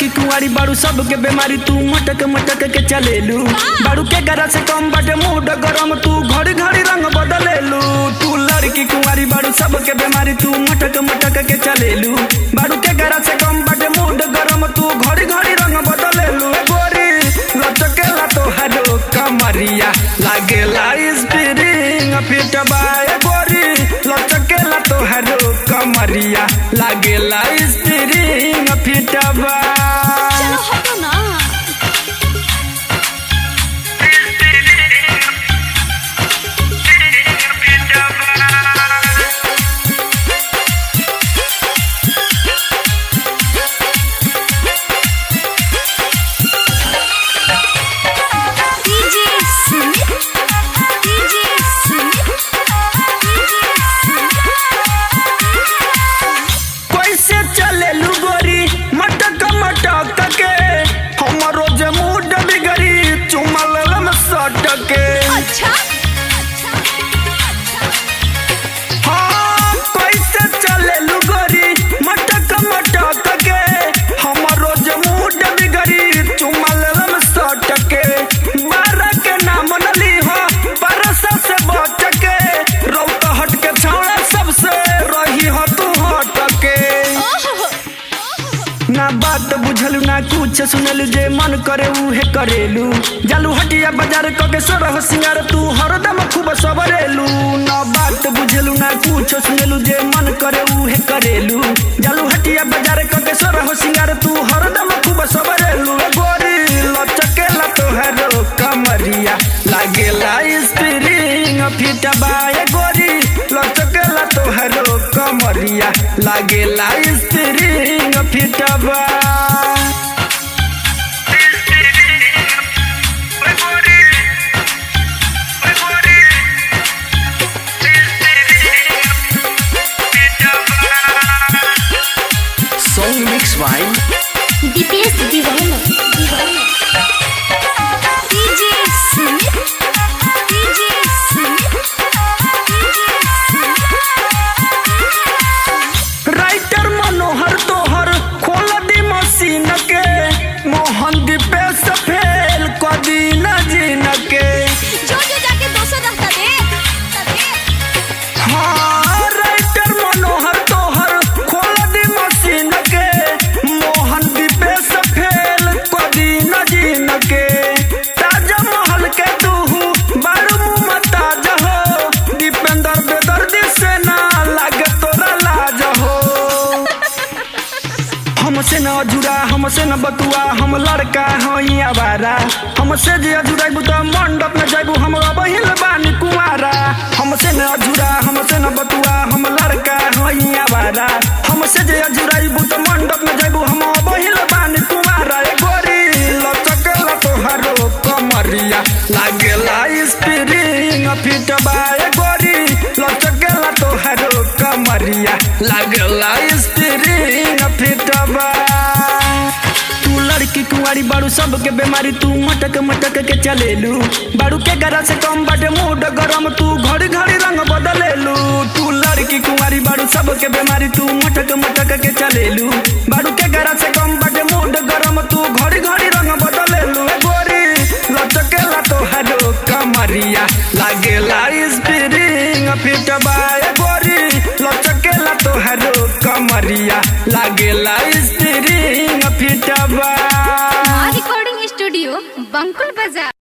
लड़की कुंवारी बाड़ू सबके बीमारी तू मटक मटक के चलेलू बाड़ू के गरा से कम बाटे मूड गरम तू घड़ी घड़ी रंग बदलेलू तू लड़की कुंवारी बाड़ू सबके बीमारी तू मटक मटक के चलेलू बाड़ू के गरा से कम बाटे मूड गरम तू घड़ी घड़ी रंग बदलेलू ए गोरी लचकेला तो हरो कमरिया लागेला स्प्रिंग फिटबा ए गोरी लचकेला तो हरो कमरिया लागेला स्प्रिंग फिटबा चलो हटो ना डीजे सुमित डीजे सुमित कैसे चलेलू गोरी मटक मटक के हमरो जे मूड बिगड़ी चुमल में सटके अच्छा हाँ कैसे चलेलू गोरी मटक मटक के हमरो जे मूड बिगड़ी चुमल में सटके बारह के नाम नली हो परसा से बच के रौत हट के छाड़ा सबसे रही हो तू हटके ओहो ना बात बुझलू ना कुछ सुनलू जे मन करे उहे करेलू जालू हटिया बाजार कके सोरह सिंगार तू हरदम खूब सबरेलू ना बात बुझलू ना कुछ सुनलू जे मन करे उहे करेलू जालू हटिया बाजार कके सोरह सिंगार तू हरदम खूब सबरेलू ए गोरी लचकेला तोहरो कमरिया लागेला स्प्रिंग फिटबा ए गोरी लचकेला तोहरो कमरिया लागेला स्प्रिंग फिटबा Song mix by Dipesh Deewana Deewana DJ Sumit DJ Sumit writer Manohar तोहर खोल दी मशीन के मोहन दीपेश फेल कदी न जीन के जो जो जाके दोसर रास्ता दे हाँ राइटर मनोहर तोहर खोल दी मशीन के मोहन दीपेश फेल कदी न जीन के ताजा महल के दूहू बारू मुमताज हो दीपेंद्र बेदर्दी से ना लागे तोरा लाज हो हमसे न अजुरा हमसे न बतुआ हम लड़का हई आवारा हमसे जे अजुराइबू त मंडप में जाइबू हम बहिल बानी कुमारा हमसे न अजुरा हमसे न बतुआ हम लड़का हई आवारा हमसे जे अजुराइबू त मंडप में जाइबू हम बहिल बानी कुमारा ए गोरी लचकेला तोहारो कमरिया लागेला स्प्रिंग फिटबा ए गोरी लचकेला तोहारो कमरिया लागेला स्प्रिंग फिटबा तू लड़की कुंवारी बाड़ू सबके बीमारी तू मटक मटक के चलेलू बाड़ू के गरा से कम बाटे मूड गरम तू घड़ी घड़ी रंग बदलेलू तू लड़की कुंवारी बाड़ू सबके बीमारी तू मटक मटक के चलेलू बाड़ू के गरा से कम बाटे मूड गरम तू घड़ी घड़ी रंग बदलेलू ए गोरी लचकेला तोहरो कमरिया लागेला स्प्रिंग फिटबा ए गोरी लचकेला तोहरो कमरिया लागेला स्प्रिंग फिटबा रिकॉर्डिंग स्टूडियो बंकुल बाजार